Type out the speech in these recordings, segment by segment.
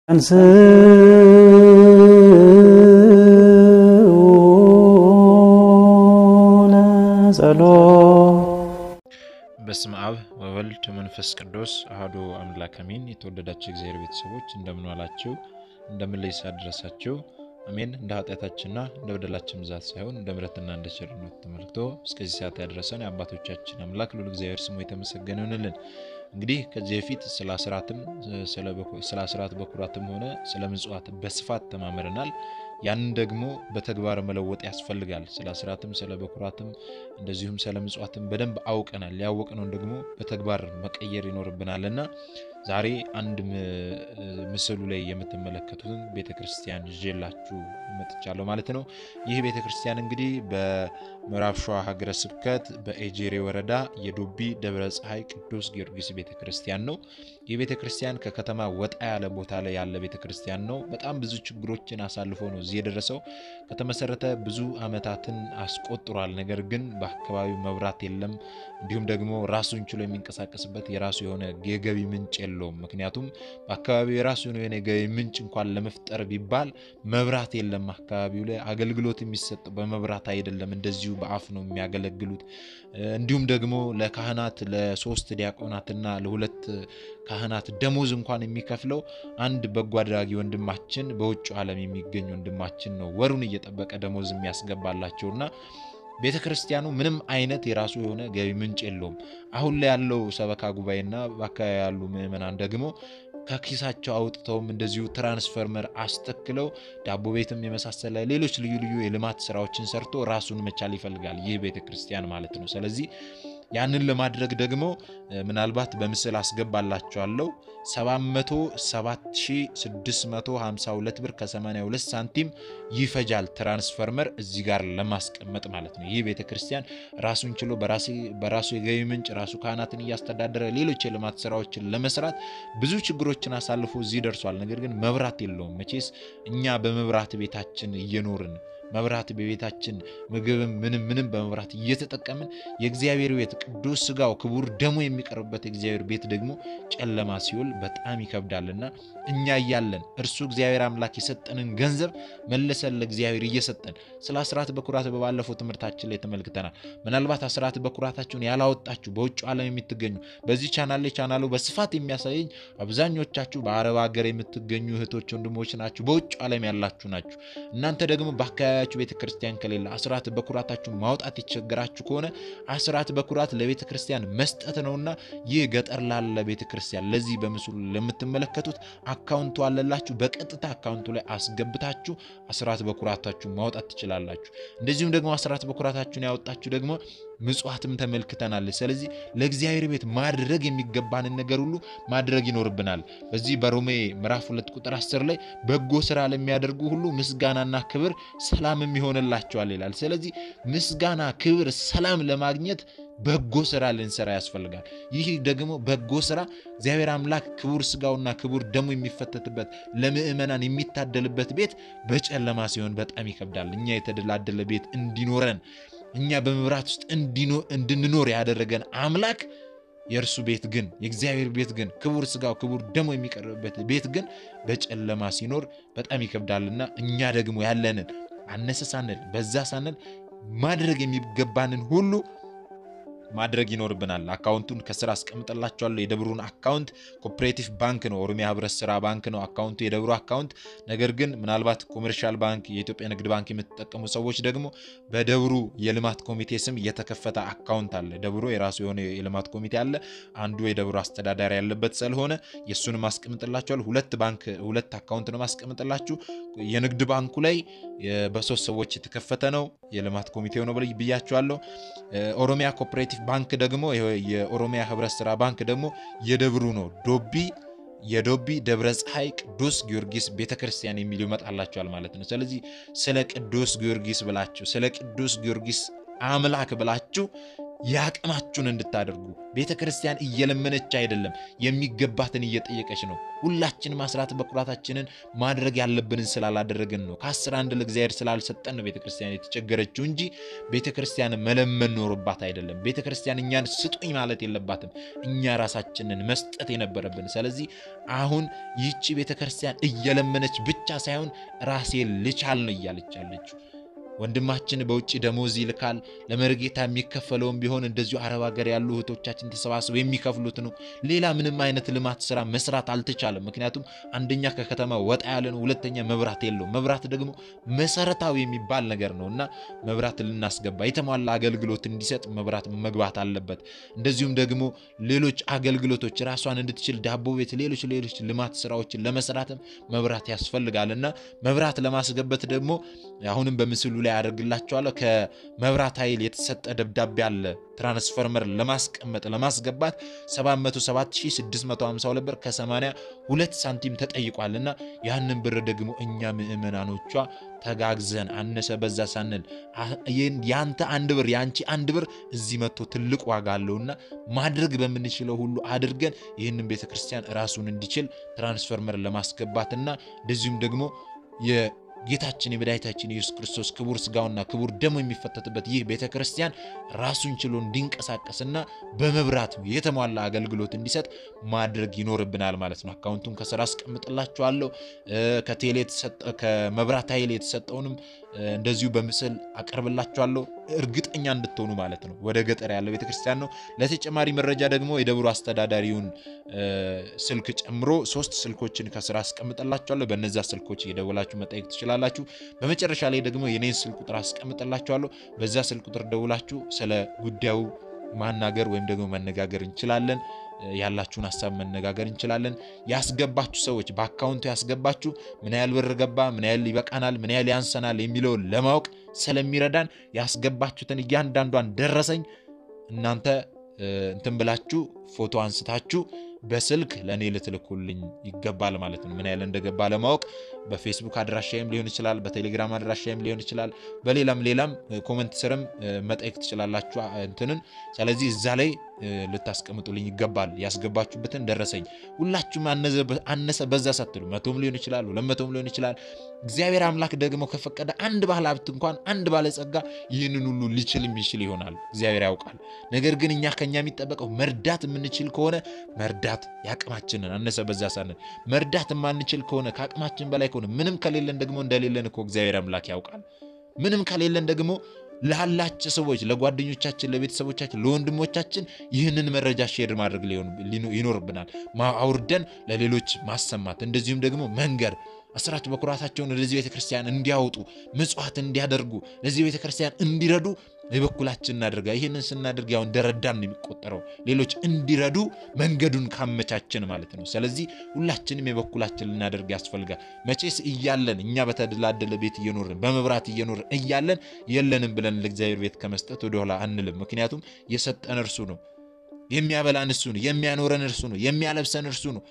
በስመ አብ ወወልድ መንፈስ ቅዱስ አሐዱ አምላክ አሜን። የተወደዳችሁ እግዚአብሔር ቤተሰቦች እንደምን ዋላችሁ? እንደምን ለይሳ ደረሳችሁ? አሜን። እንደ ኃጢአታችንና እንደ በደላችን ብዛት ሳይሆን እንደ ምሕረትና እንደ ቸርነቱ ተመልክቶ እስከዚህ ሰዓት ያደረሰን የአባቶቻችን አምላክ ልዑል እግዚአብሔር ስሙ የተመሰገነ ይሁንልን። እንግዲህ ከዚህ በፊት ስለ አስራትም ስለ አስራት በኩራትም ሆነ ስለ ምጽዋት በስፋት ተማምረናል። ያንን ደግሞ በተግባር መለወጥ ያስፈልጋል። ስለ አስራትም ስለ በኩራትም እንደዚሁም ስለ ምጽዋትም በደንብ አውቀናል። ያወቅነውን ደግሞ በተግባር መቀየር ይኖርብናልና ዛሬ አንድ ምስሉ ላይ የምትመለከቱትን ቤተ ክርስቲያን ይዤላችሁ መጥቻለሁ ማለት ነው። ይህ ቤተ ክርስቲያን እንግዲህ በምዕራብ ሸዋ ሀገረ ስብከት በኤጄሬ ወረዳ የዶቢ ደብረ ፀሐይ ቅዱስ ጊዮርጊስ ቤተ ክርስቲያን ነው። ይህ ቤተ ክርስቲያን ከከተማ ወጣ ያለ ቦታ ላይ ያለ ቤተ ክርስቲያን ነው። በጣም ብዙ ችግሮችን አሳልፎ ነው እዚህ የደረሰው። ከተመሰረተ ብዙ ዓመታትን አስቆጥሯል። ነገር ግን በአካባቢው መብራት የለም። እንዲሁም ደግሞ ራሱን ችሎ የሚንቀሳቀስበት የራሱ የሆነ የገቢ ምንጭ የለውም። ምክንያቱም በአካባቢው የራሱ የሆነ የገቢ ምንጭ እንኳን ለመፍጠር ቢባል መብራት የለም። አካባቢው ላይ አገልግሎት የሚሰጠው በመብራት አይደለም፣ እንደዚሁ በአፍ ነው የሚያገለግሉት። እንዲሁም ደግሞ ለካህናት ለሶስት ዲያቆናትና ለሁለት ካህናት ደሞዝ እንኳን የሚከፍለው አንድ በጎ አድራጊ ወንድማችን በውጭ ዓለም የሚገኝ ወንድማችን ነው ወሩን እየጠበቀ ደሞዝ የሚያስገባላቸውና ቤተ ክርስቲያኑ ምንም አይነት የራሱ የሆነ ገቢ ምንጭ የለውም። አሁን ላይ ያለው ሰበካ ጉባኤና በአካባቢ ያሉ ምዕመናን ደግሞ ከኪሳቸው አውጥተውም እንደዚሁ ትራንስፈርመር አስተክለው ዳቦ ቤትም የመሳሰለ ሌሎች ልዩ ልዩ የልማት ስራዎችን ሰርቶ ራሱን መቻል ይፈልጋል ይህ ቤተ ክርስቲያን ማለት ነው። ስለዚህ ያንን ለማድረግ ደግሞ ምናልባት በምስል አስገባላችኋለሁ 707652 ብር ከ82 ሳንቲም ይፈጃል ትራንስፈርመር እዚህ ጋር ለማስቀመጥ ማለት ነው። ይህ ቤተ ክርስቲያን ራሱን ችሎ በራሱ የገቢ ምንጭ ራሱ ካህናትን እያስተዳደረ ሌሎች የልማት ስራዎችን ለመስራት ብዙ ችግሮችን አሳልፎ እዚህ ደርሷል። ነገር ግን መብራት የለውም። መቼስ እኛ በመብራት ቤታችን እየኖርን መብራት በቤታችን ምግብም ምንም ምንም በመብራት እየተጠቀምን የእግዚአብሔር ቤት ቅዱስ ስጋው ክቡር ደሙ የሚቀርብበት የእግዚአብሔር ቤት ደግሞ ጨለማ ሲውል በጣም ይከብዳልና እኛ እያለን እርሱ እግዚአብሔር አምላክ የሰጠንን ገንዘብ መለሰን ለእግዚአብሔር እየሰጠን ስለ አስራት በኩራት በባለፈው ትምህርታችን ላይ ተመልክተናል። ምናልባት አስራት በኩራታችሁን ያላወጣችሁ በውጭ ዓለም የምትገኙ በዚህ ቻናል ላይ ቻናሉ በስፋት የሚያሳየኝ አብዛኞቻችሁ በአረብ ሀገር የምትገኙ እህቶች ወንድሞች ናችሁ። በውጭ ዓለም ያላችሁ ናችሁ። እናንተ ደግሞ በአካባቢ ያላችሁ ቤተ ክርስቲያን ከሌለ አስራት በኩራታችሁ ማውጣት የቸገራችሁ ከሆነ አስራት በኩራት ለቤተ ክርስቲያን መስጠት ነውና ይህ ገጠር ላለ ቤተ ክርስቲያን ለዚህ በምስሉ ለምትመለከቱት አካውንቱ አለላችሁ። በቀጥታ አካውንቱ ላይ አስገብታችሁ አስራት በኩራታችሁ ማውጣት ትችላላችሁ። እንደዚሁም ደግሞ አስራት በኩራታችሁን ያወጣችሁ ደግሞ ምጽዋትም ተመልክተናል። ስለዚህ ለእግዚአብሔር ቤት ማድረግ የሚገባንን ነገር ሁሉ ማድረግ ይኖርብናል። በዚህ በሮሜ ምዕራፍ ሁለት ቁጥር አስር ላይ በጎ ስራ ለሚያደርጉ ሁሉ ምስጋናና ክብር ሰላምም ይሆንላቸዋል ይላል። ስለዚህ ምስጋና፣ ክብር፣ ሰላም ለማግኘት በጎ ስራ ልንሰራ ያስፈልጋል። ይህ ደግሞ በጎ ስራ እግዚአብሔር አምላክ ክቡር ስጋውና ክቡር ደሙ የሚፈተትበት ለምእመናን የሚታደልበት ቤት በጨለማ ሲሆን በጣም ይከብዳል። እኛ የተደላደለ ቤት እንዲኖረን እኛ በመብራት ውስጥ እንድንኖር ያደረገን አምላክ የእርሱ ቤት ግን የእግዚአብሔር ቤት ግን ክቡር ስጋው ክቡር ደሙ የሚቀርብበት ቤት ግን በጨለማ ሲኖር በጣም ይከብዳልና እኛ ደግሞ ያለንን አነሰ ሳንል በዛ ሳንል ማድረግ የሚገባንን ሁሉ ማድረግ ይኖርብናል። አካውንቱን ከስራ አስቀምጠላቸዋለሁ። የደብሩን አካውንት ኮፕሬቲቭ ባንክ ነው፣ ኦሮሚያ ህብረት ስራ ባንክ ነው አካውንቱ የደብሩ አካውንት። ነገር ግን ምናልባት ኮሜርሻል ባንክ፣ የኢትዮጵያ ንግድ ባንክ የምትጠቀሙ ሰዎች ደግሞ በደብሩ የልማት ኮሚቴ ስም የተከፈተ አካውንት አለ። ደብሩ የራሱ የሆነ የልማት ኮሚቴ አለ። አንዱ የደብሩ አስተዳዳሪ ያለበት ስለሆነ የእሱንም አስቀምጥላቸዋል። ሁለት ባንክ ሁለት አካውንት ነው ማስቀምጥላችሁ። የንግድ ባንኩ ላይ በሶስት ሰዎች የተከፈተ ነው፣ የልማት ኮሚቴው ነው ብያቸዋለሁ። ኦሮሚያ ኮፕሬቲቭ ባንክ ደግሞ የኦሮሚያ ህብረት ስራ ባንክ ደግሞ የደብሩ ነው። ዶቢ የዶቢ ደብረ ፀሐይ ቅዱስ ጊዮርጊስ ቤተክርስቲያን የሚል ይመጣላችኋል ማለት ነው። ስለዚህ ስለ ቅዱስ ጊዮርጊስ ብላችሁ ስለ ቅዱስ ጊዮርጊስ አምላክ ብላችሁ የአቅማችሁን እንድታደርጉ ቤተ ክርስቲያን እየለመነች አይደለም፣ የሚገባትን እየጠየቀች ነው። ሁላችንም አስራት በኩራታችንን ማድረግ ያለብንን ስላላደረግን ነው። ከአስር አንድ ለእግዚአብሔር ስላልሰጠን ነው ቤተ ክርስቲያን የተቸገረችው እንጂ ቤተ ክርስቲያን መለመን ኖሮባት አይደለም። ቤተ ክርስቲያን እኛን ስጡኝ ማለት የለባትም፣ እኛ ራሳችንን መስጠት የነበረብን። ስለዚህ አሁን ይቺ ቤተ ክርስቲያን እየለመነች ብቻ ሳይሆን ራሴ ልቻል ነው እያለች ያለችው። ወንድማችን በውጭ ደሞዝ ይልካል። ለመርጌታ የሚከፈለውም ቢሆን እንደዚሁ አረብ ሀገር ያሉ እህቶቻችን ተሰባስበው የሚከፍሉት ነው። ሌላ ምንም አይነት ልማት ስራ መስራት አልተቻለም። ምክንያቱም አንደኛ ከከተማ ወጣ ያለ ነው፣ ሁለተኛ መብራት የለውም። መብራት ደግሞ መሰረታዊ የሚባል ነገር ነው እና መብራት ልናስገባ የተሟላ አገልግሎት እንዲሰጥ መብራት መግባት አለበት። እንደዚሁም ደግሞ ሌሎች አገልግሎቶች ራሷን እንድትችል ዳቦ ቤት፣ ሌሎች ሌሎች ልማት ስራዎችን ለመስራትም መብራት ያስፈልጋል እና መብራት ለማስገበት ደግሞ አሁንም በምስሉ ላይ ያደርግላቸዋለሁ ከመብራት ኃይል የተሰጠ ደብዳቤ አለ። ትራንስፈርመር ለማስቀመጥ ለማስገባት 707652 ብር ከ82 ሳንቲም ተጠይቋል እና ያንን ብር ደግሞ እኛ ምዕመናኖቿ ተጋግዘን አነሰ በዛ ሳንል ያንተ አንድ ብር የአንቺ አንድ ብር እዚህ መጥቶ ትልቅ ዋጋ አለውና ማድረግ በምንችለው ሁሉ አድርገን ይህንን ቤተ ክርስቲያን ራሱን እንዲችል ትራንስፈርመር ለማስገባትና እንደዚሁም ደግሞ ጌታችን የመድኃኒታችን የኢየሱስ ክርስቶስ ክቡር ስጋውና ክቡር ደሙ የሚፈተትበት ይህ ቤተ ክርስቲያን ራሱን ችሎ እንዲንቀሳቀስና በመብራት የተሟላ አገልግሎት እንዲሰጥ ማድረግ ይኖርብናል ማለት ነው። አካውንቱን ከስራ አስቀምጥላችኋለሁ። ከቴሌ ከመብራት ኃይል የተሰጠውንም እንደዚሁ በምስል አቀርብላችኋለሁ። እርግጠኛ እንድትሆኑ ማለት ነው። ወደ ገጠር ያለው ቤተክርስቲያን ነው። ለተጨማሪ መረጃ ደግሞ የደብሩ አስተዳዳሪውን ስልክ ጨምሮ ሶስት ስልኮችን ከስራ አስቀምጥላችኋለሁ። በነዛ ስልኮች እየደወላችሁ መጠየቅ ትችላላችሁ። በመጨረሻ ላይ ደግሞ የኔን ስልክ ቁጥር አስቀምጥላችኋለሁ። በዛ ስልክ ቁጥር ደውላችሁ ስለ ጉዳዩ ማናገር ወይም ደግሞ መነጋገር እንችላለን። ያላችሁን ሀሳብ መነጋገር እንችላለን። ያስገባችሁ ሰዎች በአካውንቱ ያስገባችሁ ምን ያህል ብር ገባ፣ ምን ያህል ይበቃናል፣ ምን ያህል ያንሰናል የሚለውን ለማወቅ ስለሚረዳን ያስገባችሁትን እያንዳንዷን ደረሰኝ እናንተ እንትን ብላችሁ ፎቶ አንስታችሁ በስልክ ለእኔ ልትልኩልኝ ይገባል ማለት ነው። ምን ያህል እንደገባ ለማወቅ በፌስቡክ አድራሻይም ሊሆን ይችላል፣ በቴሌግራም አድራሻይም ሊሆን ይችላል። በሌላም ሌላም ኮመንት ስርም መጠየቅ ትችላላችሁ እንትንን። ስለዚህ እዛ ላይ ልታስቀምጡልኝ ይገባል። ያስገባችሁበትን ደረሰኝ ሁላችሁም አነሰ በዛ ሳትሉ መቶም ሊሆን ይችላል፣ ሁለት መቶም ሊሆን ይችላል። እግዚአብሔር አምላክ ደግሞ ከፈቀደ አንድ ባለ ሀብት እንኳን አንድ ባለጸጋ ይህንን ሁሉ ሊችል የሚችል ይሆናል። እግዚአብሔር ያውቃል። ነገር ግን እኛ ከኛ የሚጠበቀው መርዳት የምንችል ከሆነ መርዳት ያቅማችንን አነሰ በዛ ሳንል መርዳት የማንችል ከሆነ ከአቅማችን በላይ ከሆነ ምንም ከሌለን ደግሞ እንደሌለን እኮ እግዚአብሔር አምላክ ያውቃል። ምንም ከሌለን ደግሞ ላላቸው ሰዎች ለጓደኞቻችን፣ ለቤተሰቦቻችን፣ ለወንድሞቻችን ይህንን መረጃ ሼር ማድረግ ይኖርብናል። አውርደን ለሌሎች ማሰማት እንደዚሁም ደግሞ መንገር አስራት በኩራታቸውን ወደዚህ ቤተክርስቲያን እንዲያወጡ ምጽዋት እንዲያደርጉ ለዚህ ቤተክርስቲያን እንዲረዱ የበኩላችን እናደርጋ። ይህንን ስናደርግ ያው እንደረዳን ነው የሚቆጠረው። ሌሎች እንዲረዱ መንገዱን ካመቻችን ማለት ነው። ስለዚህ ሁላችንም የበኩላችን ልናደርግ ያስፈልጋል። መቼስ እያለን እኛ በተደላደለ ቤት እየኖርን በመብራት እየኖርን እያለን የለንም ብለን ለእግዚአብሔር ቤት ከመስጠት ወደኋላ አንልም። ምክንያቱም የሰጠን እርሱ ነው፣ የሚያበላን እርሱ ነው፣ የሚያኖረን እርሱ ነው፣ የሚያለብሰን እርሱ ነው።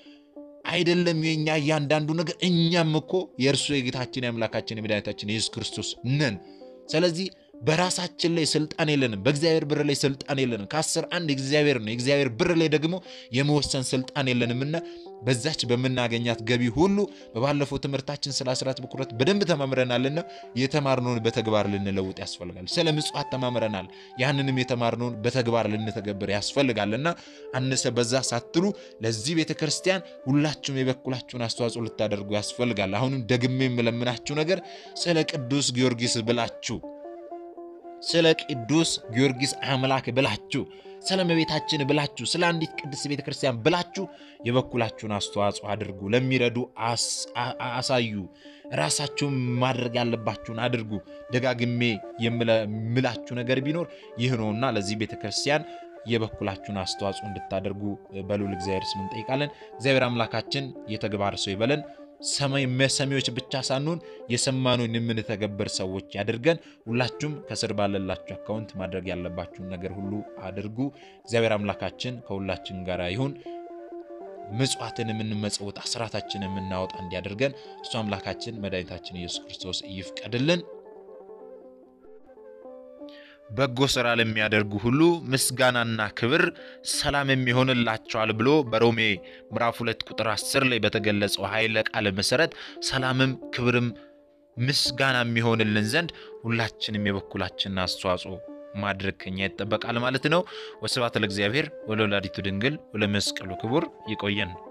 አይደለም የኛ እያንዳንዱ ነገር እኛም እኮ የእርሱ የጌታችን የአምላካችን የመድኃኒታችን የኢየሱስ ክርስቶስ ነን። ስለዚህ በራሳችን ላይ ስልጣን የለንም። በእግዚአብሔር ብር ላይ ስልጣን የለንም። ከአስር አንድ የእግዚአብሔር ነው። የእግዚአብሔር ብር ላይ ደግሞ የመወሰን ስልጣን የለንምና በዛች በምናገኛት ገቢ ሁሉ በባለፈው ትምህርታችን ስለ አስራት በኩራት በደንብ ተማምረናልና የተማርነውን በተግባር ልንለውጥ ያስፈልጋል። ስለ ምጽዋት ተማምረናል። ያንንም የተማርነውን በተግባር ልንተገብር ያስፈልጋልና አነሰ በዛ ሳትሉ ለዚህ ቤተ ክርስቲያን ሁላችሁም የበኩላችሁን አስተዋጽኦ ልታደርጉ ያስፈልጋል። አሁንም ደግሜ የምለምናችሁ ነገር ስለ ቅዱስ ጊዮርጊስ ብላችሁ ስለ ቅዱስ ጊዮርጊስ አምላክ ብላችሁ ስለ እመቤታችን ብላችሁ ስለ አንዲት ቅድስት ቤተ ክርስቲያን ብላችሁ የበኩላችሁን አስተዋጽኦ አድርጉ። ለሚረዱ አሳዩ። ራሳችሁን ማድረግ ያለባችሁን አድርጉ። ደጋግሜ የምላችሁ ነገር ቢኖር ይህ ነውና ለዚህ ቤተ ክርስቲያን የበኩላችሁን አስተዋጽኦ እንድታደርጉ በልዑል እግዚአብሔር ስም እንጠይቃለን። እግዚአብሔር አምላካችን የተግባር ሰው ይበለን። ሰሚዎች ብቻ ሳንሆን የሰማነውን የምንተገብር ሰዎች ያድርገን። ሁላችሁም ከስር ባለላችሁ አካውንት ማድረግ ያለባችሁን ነገር ሁሉ አድርጉ። እግዚአብሔር አምላካችን ከሁላችን ጋር ይሁን። ምጽዋትን የምንመጸውት አስራታችን የምናወጣ እንዲያደርገን እሱ አምላካችን መድኃኒታችን ኢየሱስ ክርስቶስ ይፍቀድልን። በጎ ሥራ ለሚያደርጉ ሁሉ ምስጋናና ክብር ሰላም የሚሆንላቸዋል ብሎ በሮሜ ምዕራፍ 2 ቁጥር 10 ላይ በተገለጸው ኃይለ ቃል መሠረት ሰላምም ክብርም ምስጋና የሚሆንልን ዘንድ ሁላችንም የበኩላችንን አስተዋጽኦ ማድረግ ከኛ ይጠበቃል ማለት ነው። ወስብሐት ለእግዚአብሔር ወለወላዲቱ ድንግል ወለመስቀሉ ክቡር። ይቆየን።